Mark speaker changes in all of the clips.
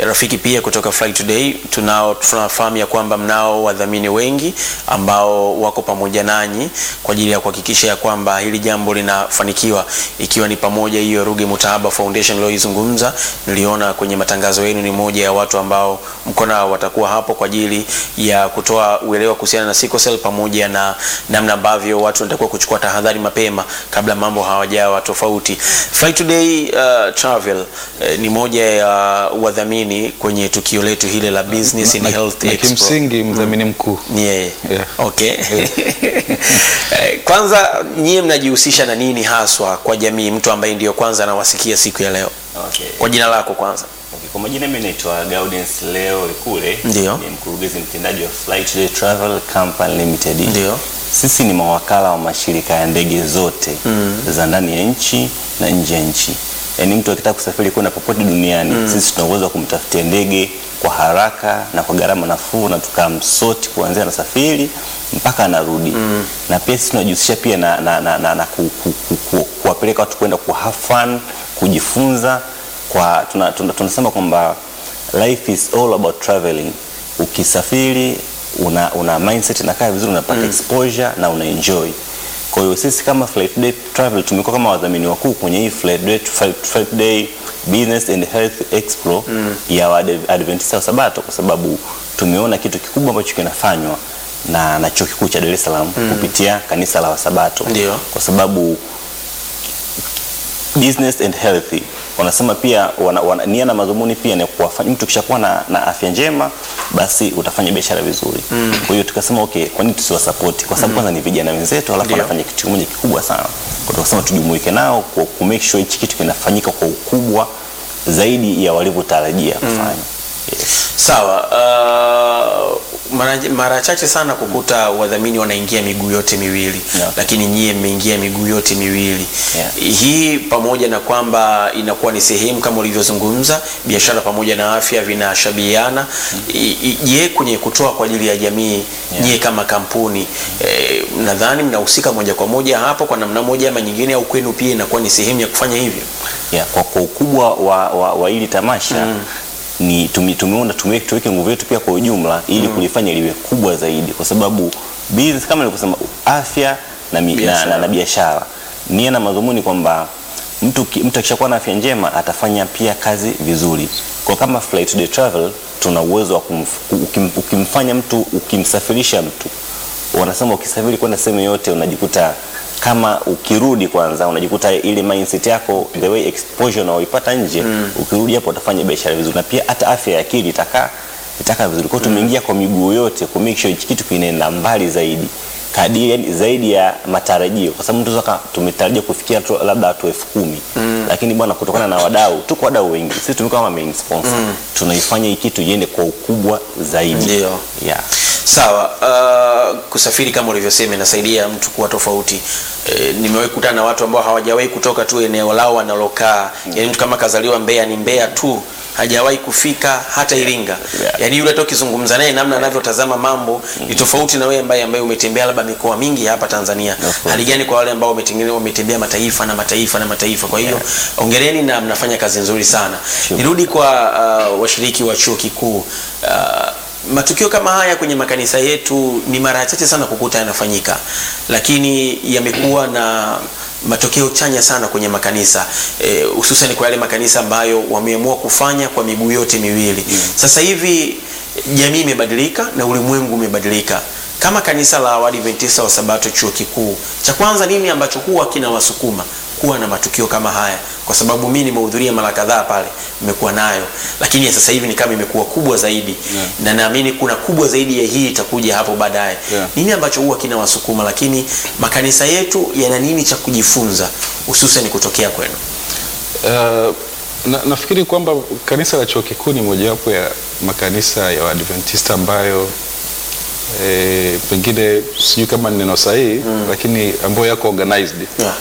Speaker 1: rafiki pia kutoka Fly Today. Tunao tunafahamu ya kwamba mnao wadhamini wengi ambao wako pamoja nanyi kwa ajili ya kuhakikisha ya kwamba hili jambo linafanikiwa, ikiwa ni pamoja hiyo Ruge Mutahaba Foundation iliyoizungumza. Niliona kwenye matangazo yenu ni moja ya watu ambao mko nao watakuwa hapo kwa ajili ya kutoa uelewa kuhusiana na sickle cell pamoja na namna ambavyo watu wanatakiwa kuchukua tahadhari mapema kabla mambo hawajawa tofauti. Fly Today uh, Travel uh, ni moja ya wadhamini kwenye tukio letu hile la Business and
Speaker 2: na,
Speaker 1: Health
Speaker 2: na
Speaker 1: Expo.
Speaker 2: kimsingi mdhamini mkuu
Speaker 1: Ni yeye.
Speaker 2: Yeah.
Speaker 1: Okay. Eh, Kwanza nyie mnajihusisha na nini haswa kwa jamii, mtu ambaye ndiyo kwanza anawasikia siku ya leo?
Speaker 3: Okay.
Speaker 1: Kwa jina lako kwanza.
Speaker 3: Okay, kwa majina mimi naitwa Gaudens Leo Likule.
Speaker 1: Ndio.
Speaker 3: Ni mkurugenzi mtendaji wa Fly Today Travel Company Limited.
Speaker 1: Ndio.
Speaker 3: Sisi ni mawakala wa mashirika ya ndege zote za ndani ya nchi na nje ya nchi. Yaani mtu akitaka kusafiri kwenda popote duniani, sisi tuna uwezo wa kumtafutia ndege kwa haraka na kwa gharama nafuu na tukamsoti kuanzia anasafiri mpaka anarudi. Na pia sisi tunajihusisha pia na, na, na, na, na ku, ku, ku, ku, kuwapeleka watu kwenda ku have fun, kujifunza kwa tuna, tuna, tunasema kwamba life is all about traveling. Ukisafiri una, una mindset inakaa vizuri, unapata exposure na una enjoy. Kwa hiyo sisi kama Flight Day Travel tumekuwa kama wadhamini wakuu kwenye hii Flight Day, Flight, Flight Day Business and Health Expo ya Waadve- Adventista wa Sabato kwa sababu tumeona kitu kikubwa ambacho kinafanywa na, na chuo kikuu cha Dar es Salaam kupitia kanisa la Wasabato
Speaker 1: Ndio.
Speaker 3: kwa sababu business and healthy wanasema pia wana, wana, nia na madhumuni pia ni kuwafanya mtu kishakuwa na, na afya njema basi utafanya biashara vizuri kwa hiyo tukasema okay kwa nini tusiwasapoti kwa sababu kwanza ni vijana wenzetu alafu
Speaker 1: Ndio.
Speaker 3: wanafanya kitu kimoja kikubwa sana kwa tukasema tujumuike nao kwa ku make sure hichi kitu kinafanyika kwa ukubwa zaidi ya walivyotarajia kufanya yes.
Speaker 1: Sawa. Uh, mara, mara chache sana kukuta wadhamini wanaingia miguu yote miwili
Speaker 3: Yeah.
Speaker 1: lakini nyie mmeingia miguu yote miwili
Speaker 3: Yeah.
Speaker 1: hii pamoja na kwamba inakuwa ni sehemu kama ulivyozungumza biashara pamoja na afya vinashabihiana I- i- je kwenye kutoa kwa ajili ya jamii
Speaker 3: Yeah.
Speaker 1: nyie kama kampuni eh, nadhani mnahusika moja kwa moja hapo kwa namna moja ama nyingine au kwenu pia inakuwa ni sehemu ya kufanya hivyo
Speaker 3: ya, kwa, kwa ukubwa wa, wa, wa hili tamasha ni tumi- tumeona tume- tuweke nguvu yetu pia kwa ujumla ili kulifanya liwe kubwa zaidi, kwa sababu business kama nilivyosema, afya na, mi- na,
Speaker 1: Biashara.
Speaker 3: na, na biashara nia na madhumuni kwamba mtu, ki- mtu akishakuwa na afya njema atafanya pia kazi vizuri. Kwa kama Flight Today Travel tuna uwezo wa kumf- ukim, ukimfanya mtu ukimsafirisha mtu wanasema ukisafiri kwenda sehemu yote unajikuta kama ukirudi kwanza unajikuta ile mindset yako the way exposure unaoipata nje ukirudi hapo utafanya biashara vizuri na pia hata afya ya akili itakaa itakaa vizuri kwa hiyo tumeingia kwa miguu yote ku make sure hichi kitu kinaenda mbali zaidi kadiri yani zaidi ya matarajio kwa sababu mtu saka tumetarajia kufikia tu, labda watu elfu kumi lakini bwana kutokana na wadau tuko wadau wengi sisi tumekuwa kama main sponsor tunaifanya hii kitu iende kwa ukubwa zaidi
Speaker 1: Ndio.
Speaker 3: yeah.
Speaker 1: Sawa. Uh, kusafiri kama ulivyosema inasaidia mtu kuwa tofauti. E, nimewahi kukutana na watu ambao hawajawahi kutoka tu eneo lao wanalokaa. Yaani mtu kama kazaliwa Mbeya ni Mbeya tu, hajawahi kufika hata Iringa.
Speaker 3: Yeah.
Speaker 1: Yaani yule hata ukizungumza naye namna anavyotazama mambo ni tofauti na wewe ambaye ambaye umetembea labda mikoa mingi hapa Tanzania.
Speaker 3: Of course.
Speaker 1: Hali gani kwa wale ambao wametengene- wametembea mataifa na mataifa na mataifa. Kwa hiyo ongereni na mnafanya kazi nzuri sana.
Speaker 3: Sure.
Speaker 1: Nirudi kwa uh, washiriki wa chuo kikuu uh, matukio kama haya kwenye makanisa yetu ni mara chache sana kukuta yanafanyika, lakini yamekuwa na matokeo chanya sana kwenye makanisa eh, hususan kwa yale makanisa ambayo wameamua kufanya kwa miguu yote miwili. Sasa hivi jamii imebadilika na ulimwengu umebadilika. Kama kanisa la Waadventista wa Sabato chuo kikuu, cha kwanza nini ambacho huwa kinawasukuma kuwa na matukio kama haya? Kwa sababu mimi nimehudhuria mara kadhaa pale, nimekuwa nayo, lakini ya sasa hivi ni kama imekuwa kubwa zaidi
Speaker 2: Yeah.
Speaker 1: na naamini kuna kubwa zaidi ya hii itakuja hapo baadaye.
Speaker 2: Yeah.
Speaker 1: Nini ambacho huwa kinawasukuma, lakini makanisa yetu yana nini cha kujifunza hususan kutokea kwenu?
Speaker 2: Uh, na, nafikiri kwamba kanisa la chuo kikuu ni mojawapo ya makanisa ya Waadventista ambayo eh, pengine sijui kama ni neno sahihi mm. lakini ambayo yako organized
Speaker 1: Yeah.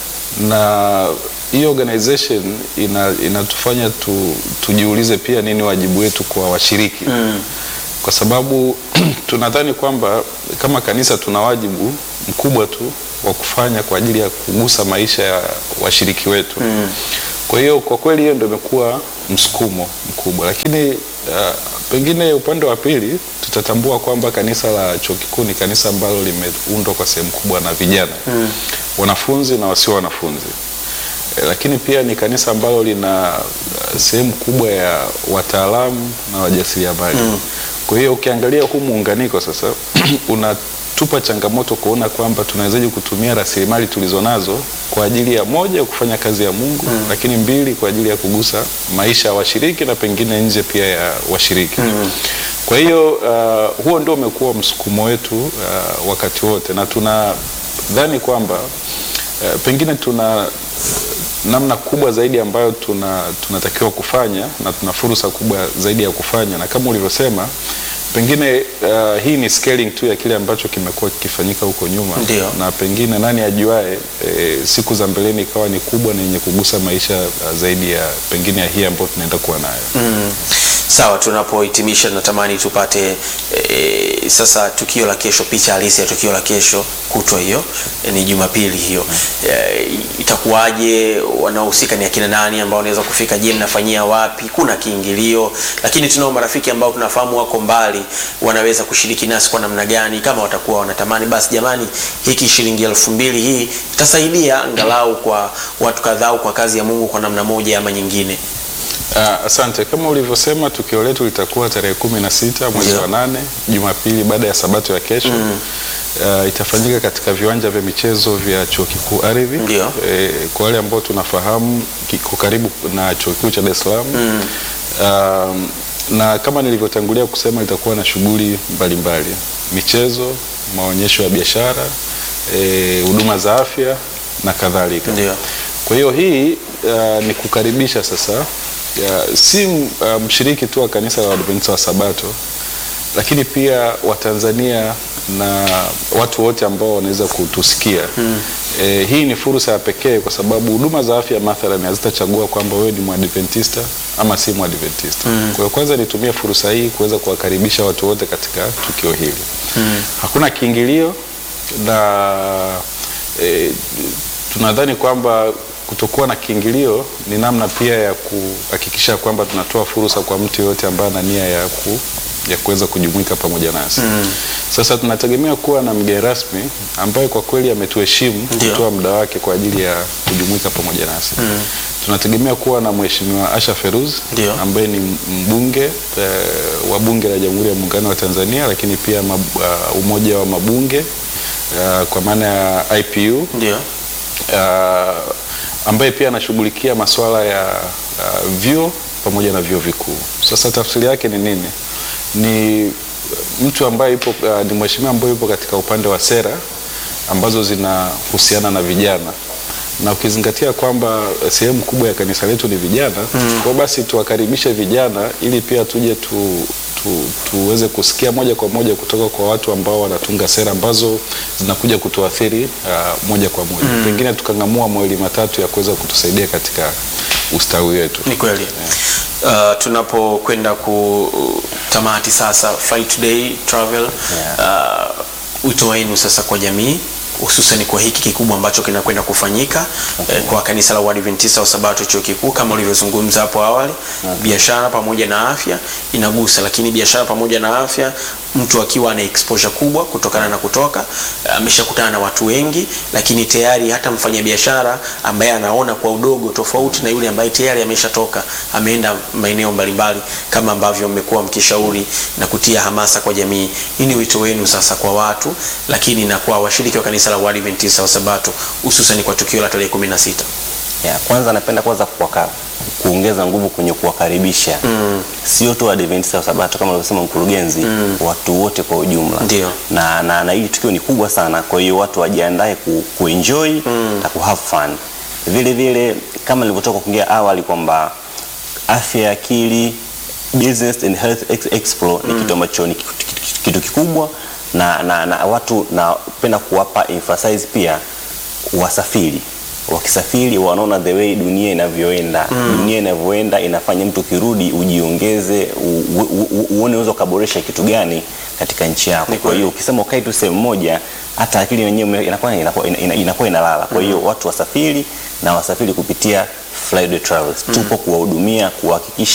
Speaker 2: na hii organization ina, inatufanya tu, tujiulize pia nini wajibu wetu kwa washiriki mm. kwa sababu tunadhani kwamba kama kanisa tuna wajibu mkubwa tu wa kufanya kwa ajili ya kugusa maisha ya washiriki wetu mm. kwa hiyo kwa kweli hiyo ndio imekuwa msukumo kubwa, lakini uh, pengine upande wa pili tutatambua kwamba kanisa la chuo kikuu ni kanisa ambalo limeundwa kwa sehemu kubwa na vijana mm. wanafunzi na wasio wanafunzi Eh, lakini pia ni kanisa ambalo lina uh, sehemu kubwa ya wataalamu na wajasiriamali mm. Kwa hiyo ukiangalia huu muunganiko sasa unatupa changamoto kuona kwamba tunawezaje kutumia rasilimali tulizonazo kwa ajili ya moja kufanya kazi ya Mungu mm. lakini mbili kwa ajili ya kugusa maisha ya washiriki na pengine nje pia ya washiriki mm. Kwa hiyo uh, huo ndio umekuwa msukumo wetu uh, wakati wote na tunadhani kwamba uh, pengine tuna namna kubwa zaidi ambayo tuna tunatakiwa kufanya na tuna fursa kubwa zaidi ya kufanya, na kama ulivyosema, pengine uh, hii ni scaling tu ya kile ambacho kimekuwa kikifanyika huko nyuma
Speaker 1: Ndio.
Speaker 2: na pengine nani ajuae, e, siku za mbeleni ikawa ni kubwa na yenye kugusa maisha uh, zaidi ya pengine ya hii ambayo tunaenda kuwa nayo
Speaker 1: Mm. Sawa, tunapohitimisha natamani tupate e, sasa tukio la kesho, picha halisi ya tukio la kesho kutwa hiyo e, ni Jumapili hiyo e, itakuwaje? Wanaohusika ni akina nani ambao wanaweza kufika? Je, mnafanyia wapi? Kuna kiingilio? Lakini tunao marafiki ambao tunafahamu wako mbali, wanaweza kushiriki nasi kwa namna gani? Kama watakuwa wanatamani, basi jamani, hiki shilingi elfu mbili hii itasaidia angalau kwa watu kadhaa au kwa kazi ya Mungu kwa namna moja ama nyingine.
Speaker 2: Ah, asante. Kama ulivyosema, tukio letu litakuwa tarehe kumi na sita mwezi
Speaker 1: Ndio.
Speaker 2: wa nane Jumapili baada ya sabato ya kesho Ah, itafanyika katika viwanja vya michezo vya chuo kikuu Ardhi.
Speaker 1: Ndio.
Speaker 2: Eh, kwa wale ambao tunafahamu kiko karibu na chuo kikuu cha Dar es Salaam Um, na kama nilivyotangulia kusema itakuwa na shughuli mbalimbali, michezo, maonyesho ya biashara, eh, huduma za afya na kadhalika.
Speaker 1: Ndio.
Speaker 2: Kwa hiyo hii uh, ni kukaribisha sasa uh, si uh, mshiriki tu wa kanisa la Waadventista wa Sabato, lakini pia Watanzania na watu wote ambao wanaweza kutusikia hmm. E, hii ni fursa ya pekee kwa sababu huduma za afya mathalan hazitachagua kwamba wewe ni Mwadventista ama si Mwadventista. Hmm. Kwa hiyo kwanza nitumie fursa hii kuweza kuwakaribisha watu wote katika tukio hili. Hmm. Hakuna kiingilio na e, tunadhani kwamba kutokuwa na kiingilio ni namna pia ya kuhakikisha kwamba tunatoa fursa kwa mtu yoyote ambaye ana nia ya ku ya kuweza kujumuika pamoja nasi. Mm. Sasa tunategemea kuwa na mgeni rasmi ambaye kwa kweli ametuheshimu
Speaker 1: Ndio.
Speaker 2: kutoa muda wake kwa ajili ya kujumuika pamoja nasi. Mm. Tunategemea kuwa na Mheshimiwa Asha Feruz
Speaker 1: Ndio.
Speaker 2: ambaye ni mbunge eh, wa Bunge la Jamhuri ya Muungano wa Tanzania, lakini pia mab, uh, umoja wa mabunge uh, kwa maana ya IPU
Speaker 1: Ndio.
Speaker 2: uh, ambaye pia anashughulikia masuala ya uh, vyuo pamoja na vyuo vikuu. Sasa tafsiri yake ni nini? Ni mtu ambaye yupo uh, ni mheshimiwa ambaye yupo katika upande wa sera ambazo zinahusiana na vijana na ukizingatia kwamba eh, sehemu kubwa ya kanisa letu ni vijana mm. Kwa basi tuwakaribishe vijana ili pia tuje tu, tu, tuweze kusikia moja kwa moja kutoka kwa watu ambao wanatunga sera ambazo zinakuja kutuathiri uh, moja kwa moja mm. Pengine tukang'amua mawili matatu ya kuweza kutusaidia katika ustawi wetu.
Speaker 1: Ni kweli. Uh, tunapokwenda kutamati sasasa Fight Day Travel uh, wito wenu sasa kwa jamii hususan kwa hiki kikubwa ambacho kinakwenda kufanyika eh, kwa kanisa la Waadventista wa Sabato chuo kikuu kama ulivyozungumza hapo awali biashara pamoja na afya inagusa, lakini biashara pamoja na afya, mtu akiwa ana exposure kubwa kutokana na kutoka ameshakutana na watu wengi, lakini tayari hata mfanyabiashara ambaye anaona kwa udogo tofauti na yule ambaye tayari ameshatoka ameenda maeneo mbalimbali, kama ambavyo mmekuwa mkishauri na kutia hamasa kwa jamii. Hii ni wito wenu sasa kwa watu, lakini na kwa washiriki wa kanisa la Waadventista wa Sabato, hususan kwa tukio la tarehe 16.
Speaker 3: Ya, kwanza napenda kwanza kuwaka, kuongeza nguvu kwenye kuwakaribisha mm. sio tu Waadventista wa Sabato kama alivyosema mkurugenzi mm. watu wote kwa ujumla
Speaker 1: Ndio.
Speaker 3: na, na, na hili tukio ni kubwa sana, kwa hiyo watu wajiandae ku, kuenjoy mm. na ku have fun. Vile vile kama nilivyotoka kuongea awali kwamba afya ya akili business and health ex expo ni kitu ambacho ni kitu, kitu, kitu kikubwa na, na, na watu napenda kuwapa emphasize pia wasafiri wakisafiri wanaona the way dunia inavyoenda mm. dunia inavyoenda inafanya mtu ukirudi ujiongeze u, u, u, uone unaweza ukaboresha kitu gani katika nchi yako
Speaker 1: Ni
Speaker 3: kwa hiyo ukisema ukae tu sehemu moja hata akili yenyewe inakuwa inakuwa ina- inakuwa inalala kwa hiyo watu wasafiri na wasafiri kupitia Flyday Travels tupo kuwahudumia kuhakikisha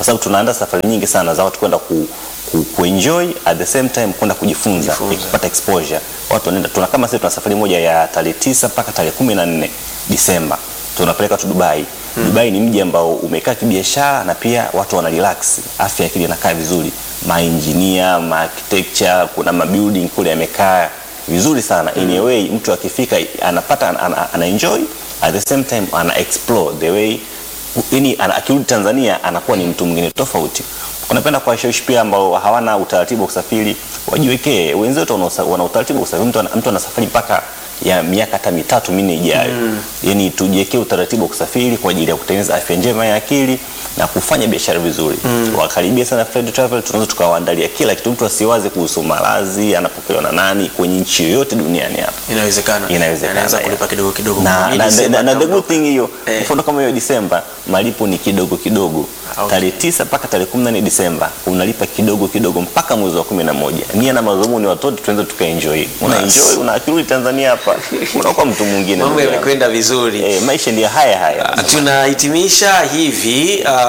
Speaker 3: kwa sababu tunaandaa safari nyingi sana za watu kwenda ku, ku, kuenjoy at the same time kwenda kujifunza,
Speaker 1: Kujifunza.
Speaker 3: kupata exposure. Watu wanaenda tuna kama sisi tuna safari moja ya tarehe tisa mpaka tarehe kumi na nne Disemba tunapeleka tu Dubai. Dubai ni mji ambao umekaa kibiashara na pia watu wana relax, afya ya akili inakaa vizuri, maengineer, ma architecture, kuna mabuilding kule yamekaa vizuri sana. In a way mtu akifika anapata ana, ana, ana enjoy at the same time ana explore the way yani ana- akirudi Tanzania anakuwa ni mtu mwingine tofauti. Unapenda kuwashawishi pia ambao hawana utaratibu wa kusafiri wajiwekee. Wenzetu wana usa- wana utaratibu wa kusafiri, mtu ana- mtu anasafari mpaka ya miaka hata mitatu minne ijayo. Yani tujiwekee utaratibu wa kusafiri kwa ajili ya kutengeneza afya njema ya akili na kufanya biashara vizuri. Wakaribia sana Fred Travel, tunaweza tukawaandalia kila kitu. Mtu asiwaze kuhusu malazi, anapokelewa na nani kwenye nchi yoyote duniani hapa
Speaker 1: Inawezekana.
Speaker 3: inawezekana
Speaker 1: Anaweza
Speaker 3: yeah.
Speaker 1: kulipa kidogo kidogo.
Speaker 3: na,
Speaker 1: Hii
Speaker 3: na,
Speaker 1: Disemba
Speaker 3: na, na the
Speaker 1: ataondoka.
Speaker 3: good thing hiyo
Speaker 1: Eh.
Speaker 3: mfano kama hiyo Disemba malipo ni kidogo kidogo
Speaker 1: Okay.
Speaker 3: tarehe tisa mpaka tarehe kumi na nne Disemba unalipa kidogo kidogo mpaka mwezi wa kumi na moja nia na madhumuni watoto tuenze tukaenjoy una
Speaker 1: Bas.
Speaker 3: enjoy una akirudi Tanzania hapa unakuwa mtu mwingine
Speaker 1: Mambo
Speaker 3: ndugu yangu.
Speaker 1: yamekwenda vizuri.
Speaker 3: eh, maisha ndio haya haya
Speaker 1: tunahitimisha hivi uh,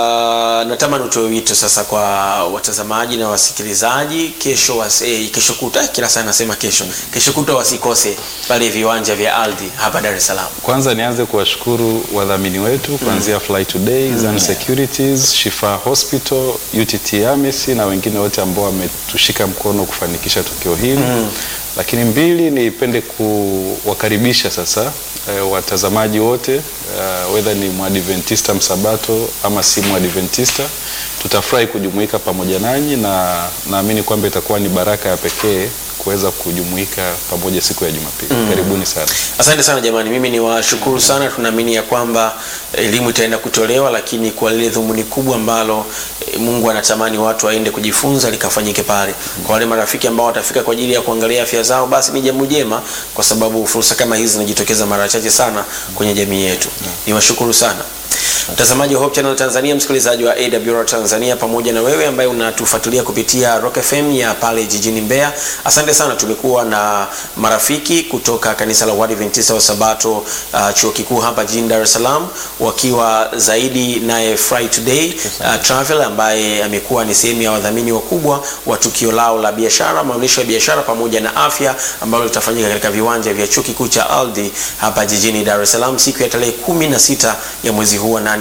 Speaker 1: natamani utoe wito sasa kwa watazamaji na wasikilizaji kesho was, eh, kesho kuta kila saa nasema kesho kesho kuta wasikose pale viwanja vya ardhi hapa Dar es Salaam
Speaker 2: Kwanza nianze kuwashukuru wadhamini wetu kuanzia Fly Today, Zan Securities, Shifa Hospital, UTT AMIS na wengine wote ambao wametushika mkono kufanikisha tukio hili. Lakini mbili, nipende kuwakaribisha sasa eh, watazamaji wote uh, whether ni mwadventista msabato ama si mwadventista, tutafurahi kujumuika pamoja nanyi na naamini kwamba itakuwa ni baraka ya pekee kuweza kujumuika pamoja siku ya Jumapili. Karibuni sana.
Speaker 1: Asante sana jamani, mimi ni washukuru sana. Tunaamini ya kwamba elimu itaenda kutolewa, lakini kwa lile dhumuni kubwa ambalo eh, Mungu anatamani watu waende kujifunza likafanyike pale. Kwa wale marafiki ambao watafika kwa ajili ya kuangalia afya zao, basi ni jambo jema, kwa sababu fursa kama hizi zinajitokeza mara chache sana kwenye jamii yetu. Ni washukuru sana mtazamaji wa Hope Channel Tanzania, msikilizaji wa AWR Tanzania, pamoja na wewe ambaye unatufuatilia kupitia Rock FM ya pale jijini Mbeya. Asante sana. Tumekuwa na marafiki kutoka kanisa la Waadventista wa Sabato uh, chuo kikuu hapa jijini Dar es Salaam, wakiwa zaidi naye Fry Today uh, Travel ambaye amekuwa ni sehemu ya wadhamini wakubwa wa tukio lao la biashara, maonyesho ya biashara pamoja na afya ambalo litafanyika katika viwanja vya chuo kikuu cha Aldi hapa jijini Dar es Salaam siku ya tarehe kumi na sita ya mwezi huu wa 8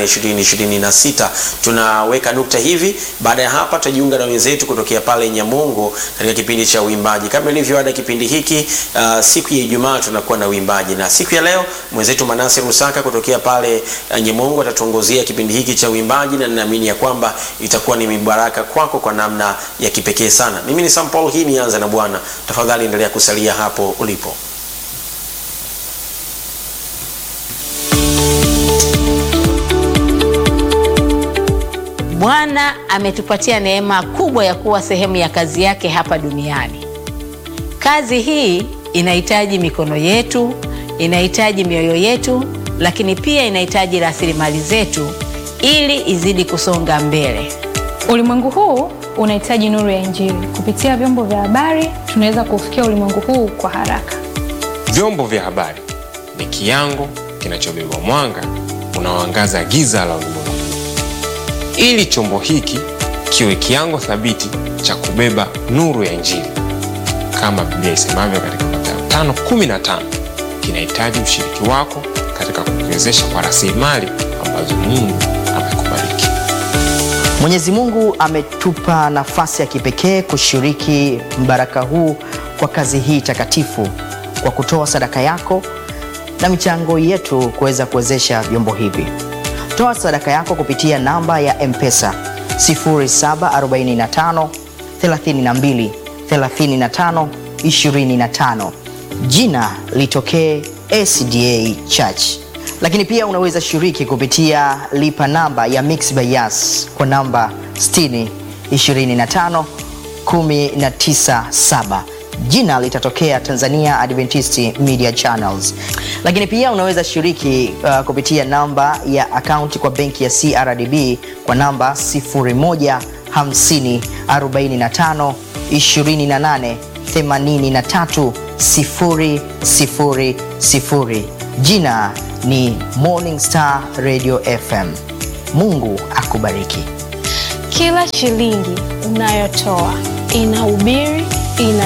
Speaker 1: 2026. Tunaweka nukta hivi. Baada ya hapa tutajiunga na wenzetu kutokea pale Nyamongo katika kipindi cha uimbaji. Kama ilivyo ada kipindi hiki uh, siku ya Ijumaa tunakuwa na uimbaji, na siku ya leo mwenzetu Manase Rusaka kutokea pale uh, Nyamongo atatuongozea kipindi hiki cha uimbaji, na ninaamini ya kwamba itakuwa ni mibaraka kwako kwa namna ya kipekee sana. Mimi ni Sam Paul, hii ni Anza na Bwana. Tafadhali endelea kusalia hapo ulipo.
Speaker 4: Bwana ametupatia neema kubwa ya kuwa sehemu ya kazi yake hapa duniani. Kazi hii inahitaji mikono yetu, inahitaji mioyo yetu, lakini pia inahitaji rasilimali zetu ili izidi kusonga mbele.
Speaker 5: Ulimwengu huu unahitaji nuru ya Injili. Kupitia vyombo vya habari, tunaweza kufikia ulimwengu huu kwa haraka.
Speaker 6: Vyombo vya habari ni kiango kinachobeba mwanga unaoangaza giza la ulimwengu. Ili chombo hiki kiwe kiango thabiti cha kubeba nuru ya Injili, kama Biblia isemavyo katika Mathayo 5:15, kinahitaji ushiriki wako katika kukiwezesha kwa rasilimali ambazo Mungu amekubariki.
Speaker 7: Mwenyezi Mungu ametupa nafasi ya kipekee kushiriki mbaraka huu kwa kazi hii takatifu kwa kutoa sadaka yako na michango yetu kuweza kuwezesha vyombo hivi. Toa sadaka yako kupitia namba ya M-Pesa 0745 32 35 25. Jina litokee SDA Church lakini pia unaweza shiriki kupitia lipa namba ya Mixx by Yas kwa namba 60 25 197 jina litatokea Tanzania Adventist Media Channels. Lakini pia unaweza shiriki uh, kupitia namba ya akaunti kwa benki ya CRDB kwa namba 01 50 45 28 83 000. Jina ni Morning Star Radio FM. Mungu akubariki.
Speaker 5: Kila shilingi unayotoa inahubiri, ina